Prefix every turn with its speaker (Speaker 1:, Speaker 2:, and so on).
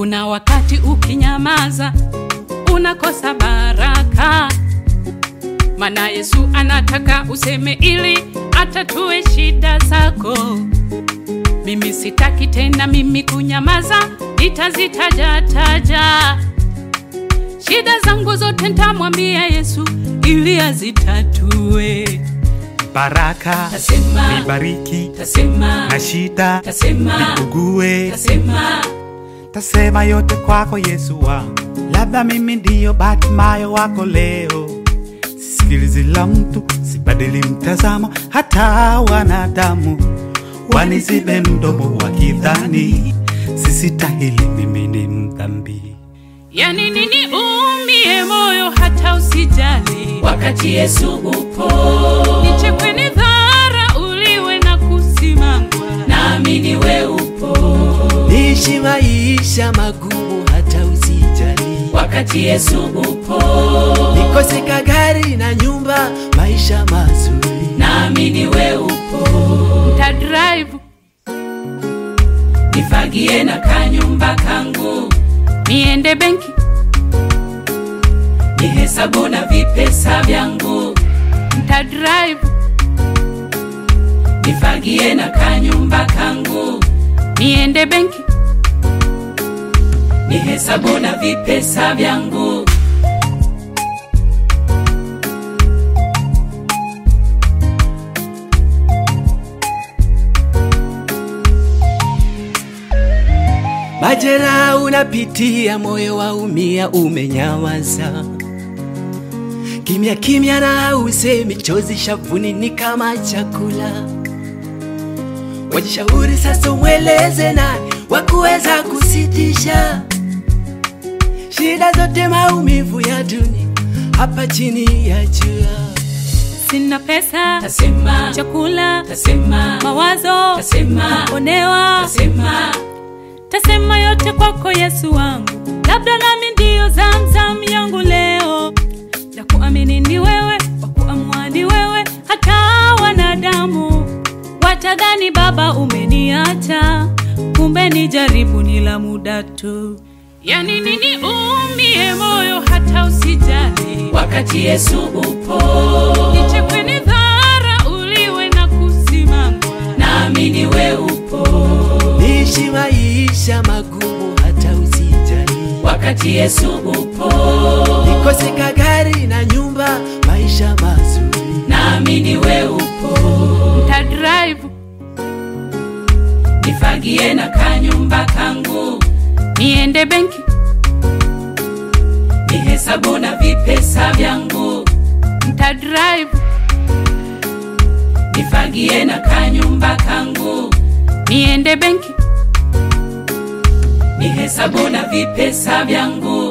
Speaker 1: Kuna wakati ukinyamaza unakosa baraka, maana Yesu anataka useme ili atatue shida zako. Mimi sitaki tena mimi kunyamaza, nitazitaja taja shida zangu zote, ntamwambia Yesu ili azitatue.
Speaker 2: baraka
Speaker 1: Tasema,
Speaker 2: nibariki
Speaker 1: tasema,
Speaker 2: na shida
Speaker 1: tasema,
Speaker 2: nikugue
Speaker 1: tasema,
Speaker 2: tasema yote kwako Yesu wangu, labda mimi ndiyo Batimayo wako leo. Sisikilizi la mtu, sibadili mtazamo, hata wanadamu wanizibe mdomo wakidhani sisitahili, mimi ni mdhambi.
Speaker 1: yani nini umie moyo hata usijali,
Speaker 3: wakati Yesu upo,
Speaker 1: nichekwe ni dhara uliwe na kusimangwa
Speaker 3: naamini we upo,
Speaker 4: Ishi maisha magumu hata usijali,
Speaker 3: wakati Yesu upo,
Speaker 4: nikose kagari na nyumba, maisha mazuri.
Speaker 3: naamini we upo,
Speaker 1: nta drive
Speaker 3: nifagie na kanyumba kangu,
Speaker 1: niende benki
Speaker 3: nihesabu na vipesa vyangu,
Speaker 1: nta drive
Speaker 3: nifagie na kanyumba kangu,
Speaker 1: niende benki
Speaker 3: nihesabu na vipesa vyangu.
Speaker 4: Majera unapitia, moyo waumia, umenyamaza kimya kimya, na usemi chozi shavuni ni kama chakula. Wajishauri sasa, umweleze nani wa kuweza kusitisha shida zote, maumivu ya dunia hapa chini ya jua.
Speaker 1: sina pesa
Speaker 3: Tasema,
Speaker 1: chakula
Speaker 3: tasema,
Speaker 1: mawazo
Speaker 3: tasema,
Speaker 1: onewa
Speaker 3: tasema,
Speaker 1: tasema yote kwako Yesu wangu, labda nami ndiyo zamzam yangu leo, na kuamini ni wewe, wa kuamua ni wewe, hata wanadamu watadhani Baba umeniacha, kumbe ni jaribu ni la muda tu. Yani nini umie moyo hata usijali,
Speaker 3: wakati Yesu upo,
Speaker 1: nichekwe ni dhara uliwe na kusimangwa
Speaker 3: naamini we upo,
Speaker 4: Ishi maisha magumu hata usijali,
Speaker 3: wakati Yesu upo,
Speaker 4: nikose kagari na nyumba, maisha mazuri.
Speaker 3: naamini we upo,
Speaker 1: nta drive
Speaker 3: nifagie na kanyumba kangu,
Speaker 1: niende benki
Speaker 3: nihesabu na vipesa vyangu,
Speaker 1: nta drive
Speaker 3: nifagie na kanyumba kangu,
Speaker 1: niende benki
Speaker 3: nihesabu na vipesa vyangu.